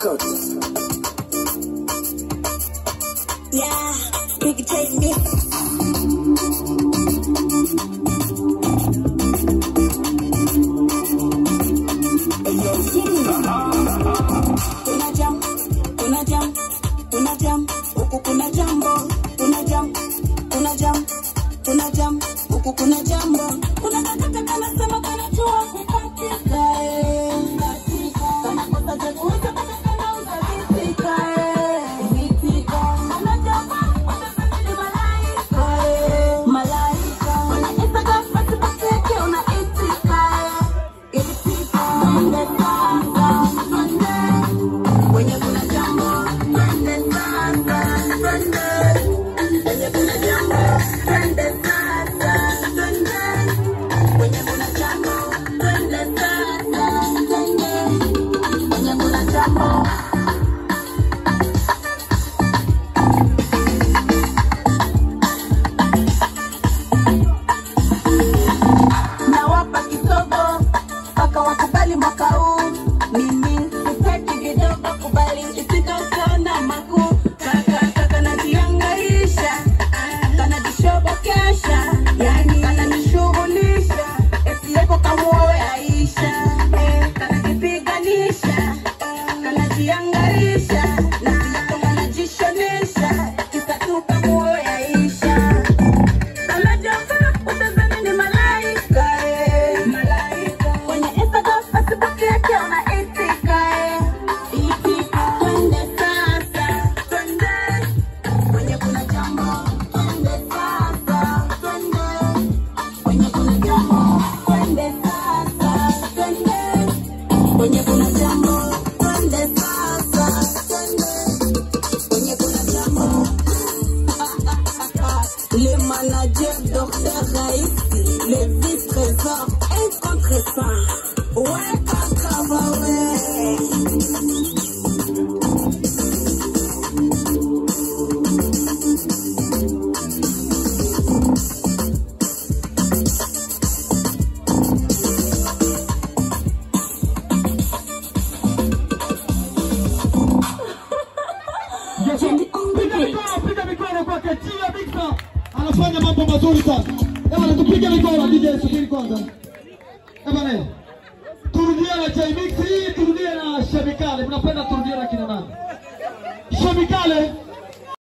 Records. Yeah, Big J Mix. Kuna jam, kuna jam, kuna jam, huku kuna jambo, kuna jam, kuna jam, kuna jam, huku kuna jambo. Kuna kakaka kanasema kanajua kukatika, eh. Kana kosa cha kuweza kutakana utavitika, eh. Vitika. Kuna jambo, watasema ni malaika, eh. Malaika. Kuna Instagram, Facebook yake unaitika, eh. Itika. Twende sasa, twende. Kwenye kuna jambo, twende sasa, twende. Kwenye kuna jambo, twende sasa, twende. Kwenye kuna jambo, twende sasa, twende. Kwenye kuna jambo. nawapa kidogo mpaka wakubali mwaka huu. Mimi sitaki kidogo, kubali isika ukiona makuu. Kaka kaka najiangaisha, kanajishobokesha, yani kananishughulisha, eti yako kamuoe Aisha, eh, kanajipiganisha, kanajiangaisha, na pia kanajishonesha, kisa tu kamuoe Aisha. Kwenye kuna jambo, twende sasa, twende. Kwenye kuna jambo, les managers docteur Raïsi, les vice-trésors incontestants. Ouais, kaka, ouais. Piga mikono, piga mikono kwake Tia Victor. Anafanya mambo mazuri sana. Jamani tupige mikono DJ subiri kwanza. Jamani. Turudie na J Mix hii, turudie na Shabikale. Mnapenda turudie na kina nani? Shabikale